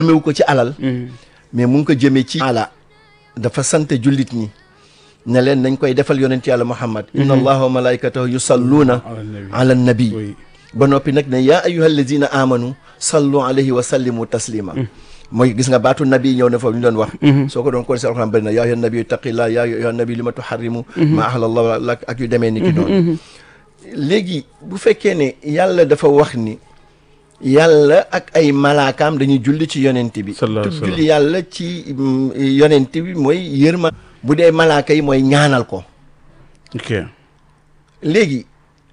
jëmewu ko ci alal mais mu ngi ko jëmee ci ala dafa sant jullit ñi ne leen nañ koy defal yonent yàlla muhammad inna allaha wa malaikatahu yusalluuna ala nabi ba noppi nag ne yaa ayyuha alladina amanu sallu alayhi wa sallimu taslima mooy gis nga baatu nabi ñëw na foofu ñu doon wax soo ko doon kon si alxuraan bëri na yaa ayyuha nabi taqillah yaa ayyuha nabi li ma tuharrimu ma ahlallahu lak ak yu demee ni ki noonu léegi bu fekkee ne yàlla dafa wax ni yàlla ak ay malaakaam dañuy julli ci yonent bi tudd julli yàlla ci yonent bi mooy yërma bu dee malaaka yi mooy ñaanal ko ok léegi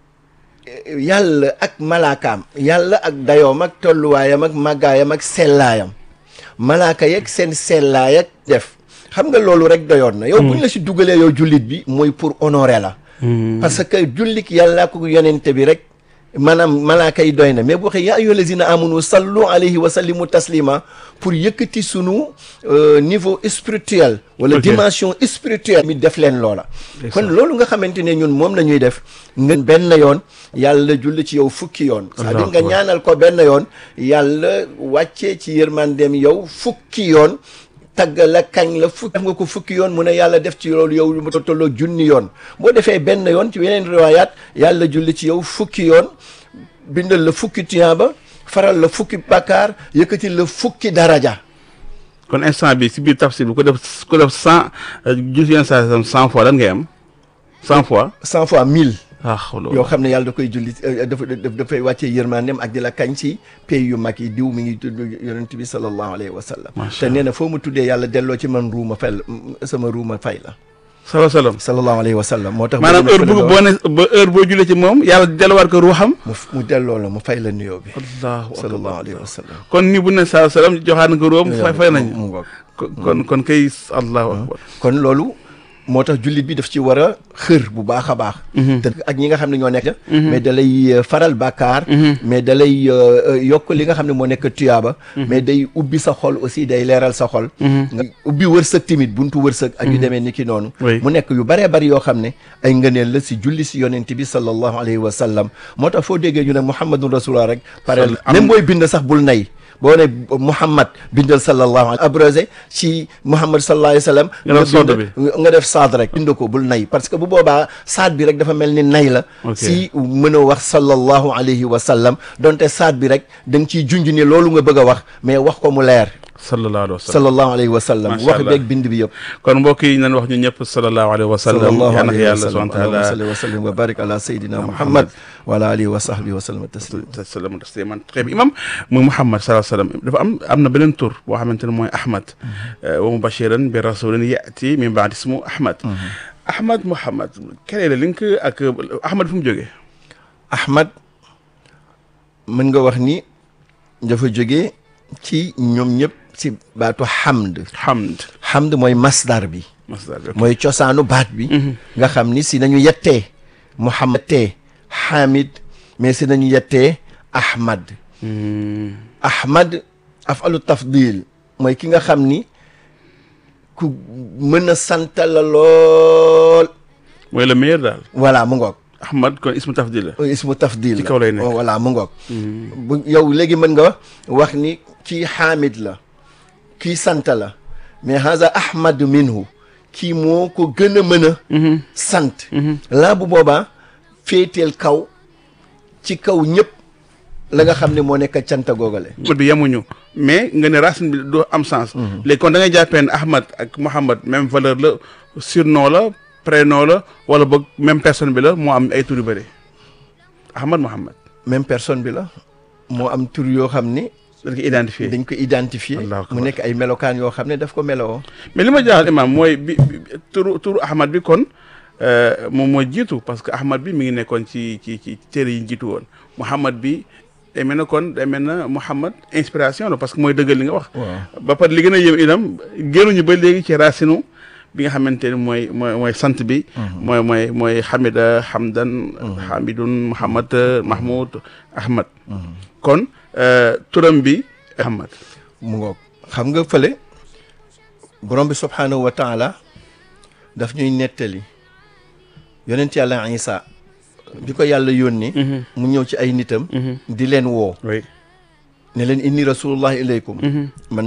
yàlla ak malaakaam yàlla ak dayoom ak tolluwaayam ak màggaayam ak sellaayam malaaka yeeg seen sellaay ak def xam nga loolu rek doyoon na yow buñ la si dugalee yow jullit bi mooy pour honorer la parce que jullik yàlla ko yonente bi rek maanaam malaaka yi doy na mais bu waxee yaa ayyuha lazina amanu sallu alayhi wa sallimu taslima pour yëkkati sunu niveau spirituel wala dimension spirituelle mi def leen loola kon loolu nga xamante ne ñun moom la ñuy def nga benn yoon yàlla julli ci yow fukki yoon c'est-à-dire nga ñaanal ko benn yoon yàlla wàccee ci yërmandeem yow fukki yoon tagg la kañ la fukki def nga ko fukki yoon mu ne yàlla def ci loolu yow lu mu tolloo junni yoon boo defee benn yoon ci yeneen riwaayaat yàlla julli ci yow fukki yoon bindal la fukki tiyaaba faral la fukki bakkaar yëkkati la fukki daraja kon instant bi si biir tafsir bi ko def ko def cent jus yenn saa cent fois lan ngay am cent fois cent fois mille ah yoo xam ne yàlla da koy julli dafa dafay wàccee yërmandeem ak di la kañ ci pays yu mag yi diw mi ngi tudd yonent bi sallallahu alayhi wa sallam te nee na foo mu tuddee yàlla delloo ci man ruuma fay sama ruuma fay la salaa salaam sallallahu alayhi wa sallam moo tax maanaam heure bu boo ne ba heure boo julee ci moom yàlla delluwaat ko ruuxam mu mu delloo la mu fay la nuyoo bi allahu sallallahu alayhi wa sallam kon ni bu ne salaa salaam joxaat na ko ruuxam fay fay nañ mu ngoog kon kon kay allahu akbar kon loolu moo tax jullit bi daf ci war a xër bu baax a baax te ak ñi nga xam ne ñoo nekk mais da lay faral bàkkaar mais da lay yokk li nga xam ne moo nekk tuyaaba mais day ubbi sa xol aussi day leeral sa xol nga ubbi wërsëg timit buntu wërsëg ak yu demee ni ki noonu mu nekk yu baree bari yoo xam ne ay ngëneel la si julli si yonent bi sallallahu alayhi wa sallam moo tax foo déggee ñu ne muhammadun rasulullah rek pare même booy bind sax bul nay boo ne Muhammad bindal sallallahu alayhi abrégé ci Muhammad sallallahu alayhi wa sallam nga def saad rek bind ko bul nay parce que bu boobaa saad bi rek dafa mel ni nay la si mën a wax sallallahu alayhi wa sallam donte saad bi rek da nga ciy junj ni loolu nga bëgg a wax mais wax ko mu leer sallallahu alayhi wa sallam sallallahu alayhi wa sallam wax beeg bind bi yëpp kon mbokk yi nañ wax ñu ñëpp sallallahu alayhi wa sallam yal na yàlla subhanahu wa taala salli wa sallim wa barik ala sayidina muhammad wa ala alihi wa sahbihi wa sallam tasliman tasliman très bien imam muy muhammad sallallahu alayhi wa sallam dafa am am na beneen tur boo xamante ne mooy ahmad wa mubashiran bi rasulin yati min baadi ismu ahmad ahmad muhammad quel est le link ak ahmad fu mu jógee ahmad mën nga wax ni dafa jógee ci ñoom ñëpp ci baatu hamd hamd hamd mooy masdar bi masdar bi mooy cosaanu baat bi nga xam ni si nañu yettee muhammad tee hamid mais si nañu yettee ahmad ahmad afalu tafdil mooy ki nga xam ni ku mën a sant la lool mooy le meilleur daal voilà mu ngoog ahmad kon ismu tafdil la ismu tafdil ci kaw lay nekk voilà mu ngoog bu yow léegi mën nga wax ni kii xaamid la kii sant la mais haza ahmad minhu kii moo ko gën a mën a sant laa bu boobaa féeteel kaw ci kaw ñëpp la nga xam ne moo nekk canta googale bi yemuñu mais nga ne racine bi doo am sens léegi kon da ngay jàppee ne ahmad ak mouhamad même valeur la surnom la prénom la wala boog même personne bi la moo am ay tur yu bëri ahmad mouhamad même personne bi la moo am tur yoo xam ni dañ ko identifié dañ ko identifié mu nekk ay melokaan yoo xam ne daf ko meloo mais li ma jaaxal imam mooy bi turu turu ahmad bi kon moom mooy jiitu parce que ahmad bi mi ngi nekkoon ci ci ci téere yi jiitu woon mouhamad bi day mel na kon day mel na mouhamad inspiration la parce que mooy dëggal li nga wax ba pare li gën a yëm itam génnuñu ba léegi ci racinu bi nga xamante ne mooy mooy mooy sant bi mooy mooy mooy hamida hamdan hamidun mouhamad mahmoud ahmad kon turam bi ahmad mu ngoog xam nga fële borom bi subhaanahu wa taala daf ñuy nettali yonent yàlla isa bi ko yàlla yónni mu ñëw ci ay nitam di leen woo oui ne leen inni rasulullah ilaykum man